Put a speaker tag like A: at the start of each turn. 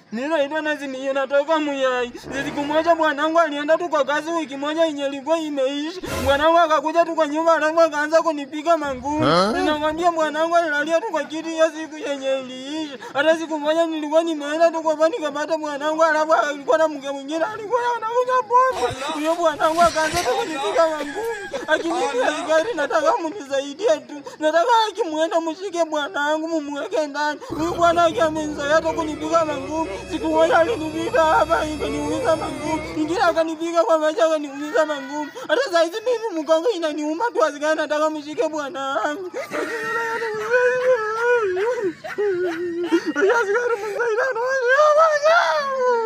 A: Ninaitwa Nazimia natoka Muyai. Siku moja bwanangu alienda tu kwa kazi wiki moja yenye ilikuwa imeishi. Bwanangu akakuja tu kwa nyumba alafu akaanza kunipiga mangumi. Ninamwambia bwanangu alilalia tu kwa kiti hiyo siku yenye iliishi. Hata siku moja nilikuwa nimeenda tu kwa bani nikapata bwanangu alafu alikuwa na mke mwingine alikuwa anakunywa pombe. Huyo bwanangu akaanza tu kunipiga mangumi. Akinipiga sigari nataka munisaidie tu. Nataka akimwenda mshike bwanangu mumweke ndani. Huyu bwana yake amenizoea hata kunipiga mangumi. Siku moja alinipiga hapa ikaniumiza mangumi. Ingine akanipiga kwa macho akaniumiza mangumi. Hata saa hizi mimi mgongo inaniuma tu asikana nataka mshike bwanangu. Asikari msaidie.